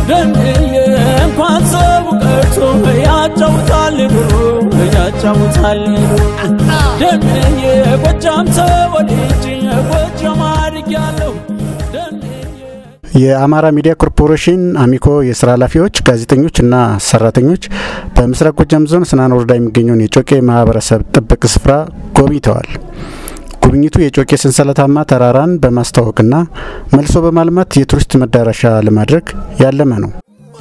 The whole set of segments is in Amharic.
ደንዬ እንኳን ሰው ቀርቶ ያጫውታል ኑሮ ያጫውታል ደንዬ ጎጃም ተወልጄ ጎጃም አድጌያለሁ ደንዬ የአማራ ሚዲያ ኮርፖሬሽን አሚኮ የስራ ኃላፊዎች፣ ጋዜጠኞች እና ሰራተኞች በምስራቅ ጎጃም ዞን ስናን ወረዳ የሚገኘውን የጮቄ ማህበረሰብ ጥብቅ ስፍራ ጎብኝተዋል። ጉብኝቱ የጮቄ ሰንሰለታማ ተራራን በማስተዋወቅና መልሶ በማልማት የቱሪስት መዳረሻ ለማድረግ ያለመ ነው።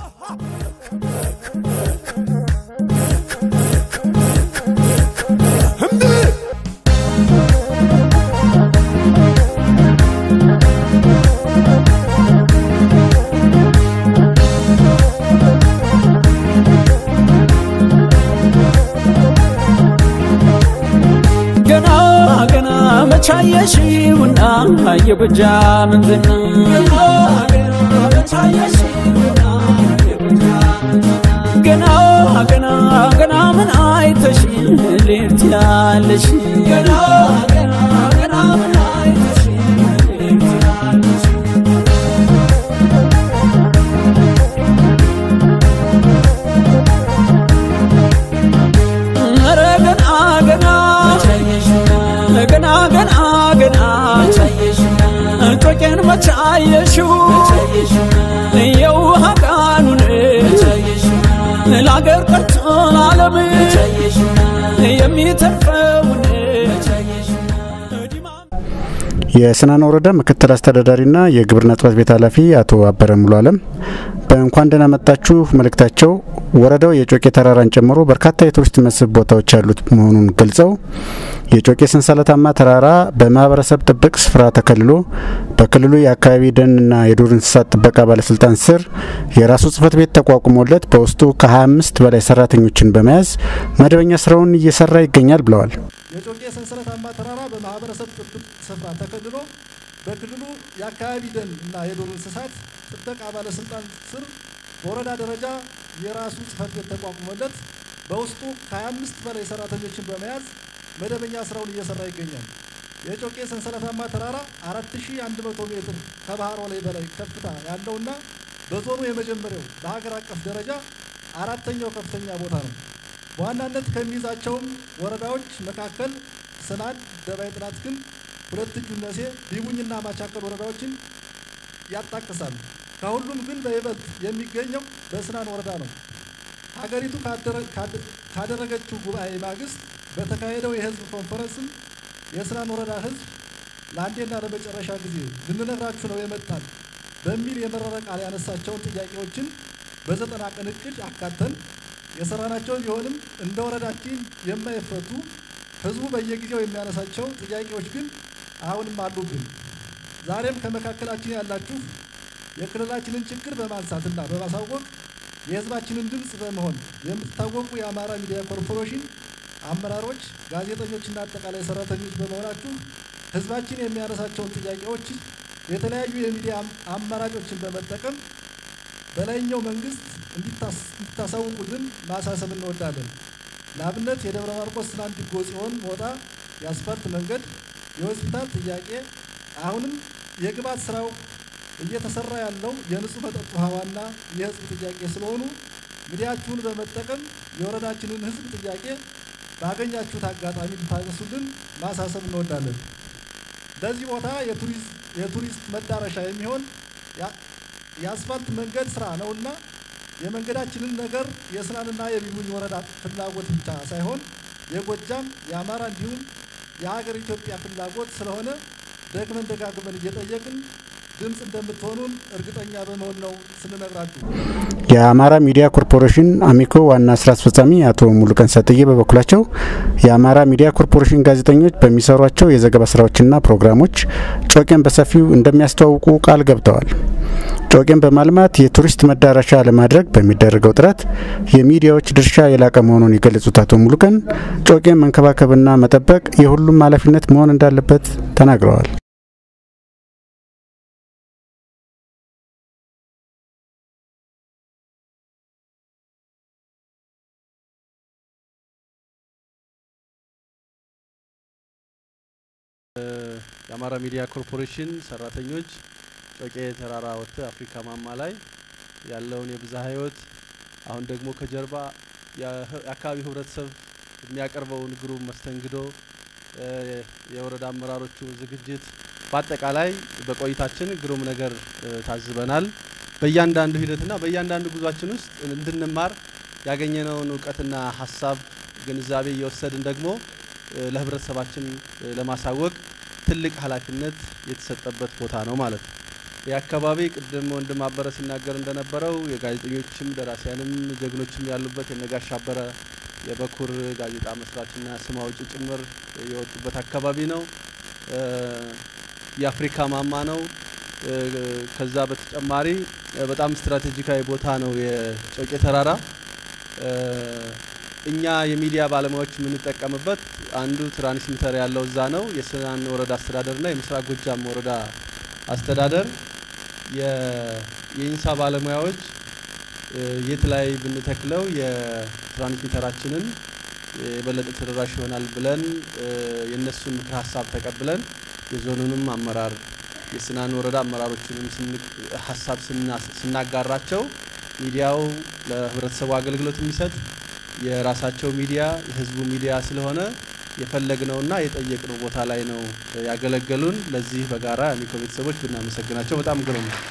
ገና ገና መቻየሽውና የጎጃ ምንዝና ገና ገና ገና ምን አይተሽ ሌት ያለሽ ገና ገና ገና ምን አይተሽ ሌት ያለሽ ኧረ ገና ገና ገና ገና ገና ጮቄን መቻየሽው የውሃ ቃኑን ለአገር ቀርቶ ለዓለም የሚተርፈውን የስናን ወረዳ ምክትል አስተዳዳሪና የግብርና ጽሕፈት ቤት ኃላፊ አቶ አበረ ሙሉ አለም በእንኳን ደህና መጣችሁ መልእክታቸው ወረዳው የጮቄ ተራራን ጨምሮ በርካታ የቱሪስት መስህብ ቦታዎች ያሉት መሆኑን ገልጸው የጮቄ ሰንሰለታማ ተራራ በማህበረሰብ ጥብቅ ስፍራ ተከልሎ በክልሉ የአካባቢ ደንና የዱር እንስሳት ጥበቃ ባለስልጣን ስር የራሱ ጽሕፈት ቤት ተቋቁሞለት በውስጡ ከ25 በላይ ሰራተኞችን በመያዝ መደበኛ ስራውን እየሰራ ይገኛል ብለዋል። የጮቄ ሰንሰለታማ ተራራ በማህበረሰብ ጥብቅ ስፍራ ተከልሎ በክልሉ የአካባቢ ደን እና የዱር እንስሳት ጥበቃ ባለስልጣን ስር በወረዳ ደረጃ የራሱ ጽሕፈት ቤት ተቋቁሞለት በውስጡ ከ25 በላይ ሰራተኞችን በመያዝ መደበኛ ስራውን እየሰራ ይገኛል። የጮቄ ሰንሰለታማ ተራራ 4100 ሜትር ከባህር ወለል በላይ ከፍታ ያለውና በዞኑ የመጀመሪያው በሀገር አቀፍ ደረጃ አራተኛው ከፍተኛ ቦታ ነው። በዋናነት ከሚይዛቸውም ወረዳዎች መካከል ስናን፣ ደባይ ጥናት ግን ሁለት እጁ እነሴ፣ ቢቡኝና ማቻከል ወረዳዎችን ያጣቅሳል። ከሁሉም ግን በይበልጥ የሚገኘው በስናን ወረዳ ነው። ሀገሪቱ ካደረገችው ጉባኤ ማግስት በተካሄደው የህዝብ ኮንፈረንስም የስናን ወረዳ ህዝብ ለአንዴና ለመጨረሻ ጊዜ ልንነግራችሁ ነው የመጣን በሚል የመረረ ቃል ያነሳቸውን ጥያቄዎችን በዘጠና ቀን እቅድ አካተን የሰራናቸው ቢሆንም እንደ ወረዳችን የማይፈቱ ህዝቡ በየጊዜው የሚያነሳቸው ጥያቄዎች ግን አሁንም አሉብን። ዛሬም ከመካከላችን ያላችሁ የክልላችንን ችግር በማንሳትና በማሳወቅ የህዝባችንን ድምፅ በመሆን የምትታወቁ የአማራ ሚዲያ ኮርፖሬሽን አመራሮች፣ ጋዜጠኞችና አጠቃላይ ሰራተኞች በመሆናችሁ ህዝባችን የሚያነሳቸውን ጥያቄዎች የተለያዩ የሚዲያ አማራጮችን በመጠቀም በላይኛው መንግስት እንዲታሳውቁልን ማሳሰብ እንወዳለን። ለአብነት የደብረ ማርቆስ ስናን ድጎ ጽዮን ሞጣ የአስፋልት መንገድ፣ የሆስፒታል ጥያቄ፣ አሁንም የግብዓት ስራው እየተሰራ ያለው የንጹህ መጠጥ ውሃዋና የህዝብ ጥያቄ ስለሆኑ ሚዲያችሁን በመጠቀም የወረዳችንን ህዝብ ጥያቄ ባገኛችሁት አጋጣሚ ልታነሱልን ማሳሰብ እንወዳለን። በዚህ ቦታ የቱሪስት መዳረሻ የሚሆን የአስፋልት መንገድ ስራ ነውና የመንገዳችንን ነገር የስናንና የቢቡኝ ወረዳ ፍላጎት ብቻ ሳይሆን የጎጃም፣ የአማራ እንዲሁም የሀገር ኢትዮጵያ ፍላጎት ስለሆነ ደግመን ደጋግመን እየጠየቅን ድምፅ እንደምትሆኑን እርግጠኛ በመሆን ነው ስንነግራችሁ። የአማራ ሚዲያ ኮርፖሬሽን አሚኮ ዋና ስራ አስፈጻሚ አቶ ሙሉቀን ሰጥዬ በበኩላቸው የአማራ ሚዲያ ኮርፖሬሽን ጋዜጠኞች በሚሰሯቸው የዘገባ ስራዎችና ፕሮግራሞች ጮቄን በሰፊው እንደሚያስተዋውቁ ቃል ገብተዋል። ጮቄን በማልማት የቱሪስት መዳረሻ ለማድረግ በሚደረገው ጥረት የሚዲያዎች ድርሻ የላቀ መሆኑን የገለጹት አቶ ሙሉቀን ጮቄን መንከባከብና መጠበቅ የሁሉም ኃላፊነት መሆን እንዳለበት ተናግረዋል። የአማራ ሚዲያ ኮርፖሬሽን ሰራተኞች ጮቄ ተራራ ወጥተህ አፍሪካ ማማ ላይ ያለውን የብዝሃ ሕይወት አሁን ደግሞ ከጀርባ የአካባቢው ህብረተሰብ የሚያቀርበውን ግሩም መስተንግዶ የወረዳ አመራሮቹ ዝግጅት በአጠቃላይ በቆይታችን ግሩም ነገር ታዝበናል። በእያንዳንዱ ሂደትና በእያንዳንዱ ጉዟችን ውስጥ እንድንማር ያገኘነውን እውቀትና ሀሳብ ግንዛቤ እየወሰድን ደግሞ ለህብረተሰባችን ለማሳወቅ ትልቅ ኃላፊነት የተሰጠበት ቦታ ነው ማለት ነው። ይህ አካባቢ ቅድም ወንድም አበረ ሲናገር እንደነበረው የጋዜጠኞችም ደራሲያንም ጀግኖችም ያሉበት የነጋሽ አበረ የበኩር ጋዜጣ መስራችና ስም አውጪ ጭምር የወጡበት አካባቢ ነው። የአፍሪካ ማማ ነው። ከዛ በተጨማሪ በጣም ስትራቴጂካዊ ቦታ ነው የጮቄ ተራራ። እኛ የሚዲያ ባለሙያዎች የምንጠቀምበት አንዱ ትራንስሚተር ያለው እዛ ነው። የስናን ወረዳ አስተዳደርና የምስራቅ ጎጃም ወረዳ አስተዳደር የኢንሳ ባለሙያዎች የት ላይ ብንተክለው የትራንስሚተራችንን የበለጠ ተደራሽ ይሆናል ብለን የእነሱን ምክር ሀሳብ ተቀብለን የዞኑንም አመራር የስናን ወረዳ አመራሮችንም ሀሳብ ስናጋራቸው ሚዲያው ለህብረተሰቡ አገልግሎት የሚሰጥ የራሳቸው ሚዲያ የህዝቡ ሚዲያ ስለሆነ የፈለግነውና የጠየቅነው ቦታ ላይ ነው ያገለገሉን። ለዚህ በጋራ የአሚኮ ቤተሰቦች ብናመሰግናቸው በጣም ግሩም ነው።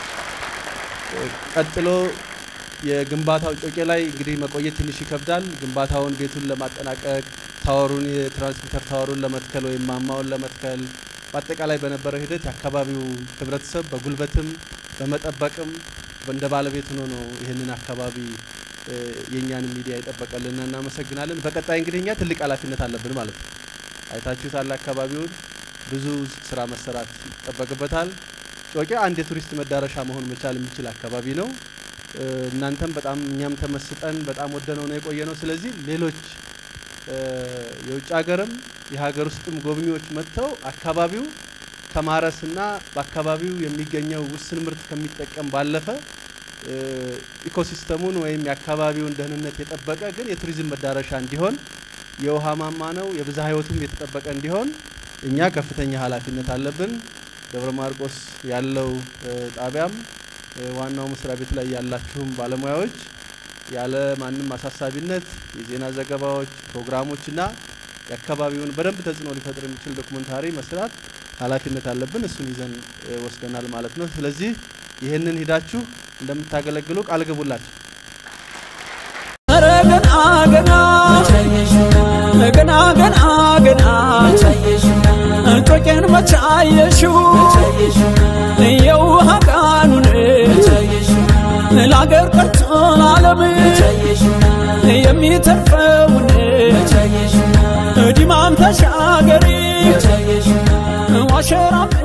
ቀጥሎ የግንባታው ጮቄ ላይ እንግዲህ መቆየት ትንሽ ይከብዳል። ግንባታውን ቤቱን ለማጠናቀቅ ታወሩን የትራንስሚተር ታወሩን ለመትከል ወይም ማማውን ለመትከል በአጠቃላይ በነበረው ሂደት የአካባቢው ህብረተሰብ በጉልበትም በመጠበቅም እንደ ባለቤት ሆኖ ነው ይህንን አካባቢ የእኛን ሚዲያ ይጠበቀልና እናመሰግናለን። በቀጣይ እንግዲህ እኛ ትልቅ ኃላፊነት አለብን ማለት ነው። አይታችሁታል። አካባቢውን ብዙ ስራ መሰራት ይጠበቅበታል። ጮቄ አንድ የቱሪስት መዳረሻ መሆን መቻል የሚችል አካባቢ ነው። እናንተም በጣም እኛም ተመስጠን በጣም ወደነው ነው የቆየ ነው። ስለዚህ ሌሎች የውጭ ሀገርም የሀገር ውስጥም ጎብኚዎች መጥተው አካባቢው ከማረስና በአካባቢው የሚገኘው ውስን ምርት ከሚጠቀም ባለፈ ኢኮሲስተሙን ወይም የአካባቢውን ደህንነት የጠበቀ ግን የቱሪዝም መዳረሻ እንዲሆን የውሃ ማማ ነው፣ የብዝሃ ሕይወቱም የተጠበቀ እንዲሆን እኛ ከፍተኛ ኃላፊነት አለብን። ደብረ ማርቆስ ያለው ጣቢያም ዋናው መስሪያ ቤት ላይ ያላችሁም ባለሙያዎች ያለ ማንም አሳሳቢነት የዜና ዘገባዎች፣ ፕሮግራሞችና የአካባቢውን በደንብ ተጽዕኖ ሊፈጥር የሚችል ዶክመንታሪ መስራት ኃላፊነት አለብን። እሱን ይዘን ወስደናል ማለት ነው። ስለዚህ ይህንን ሂዳችሁ እንደምታገለግሉ ቃል ግቡላችሁ። ኧረ ገና ገና ገና ገና ገና ጮቄን መቼ አየሽው የውሃ ቃኑን ለአገር ቀርቶ ለዓለም የሚተርፈውን ዲማም ተሻገሪ ዋሸራም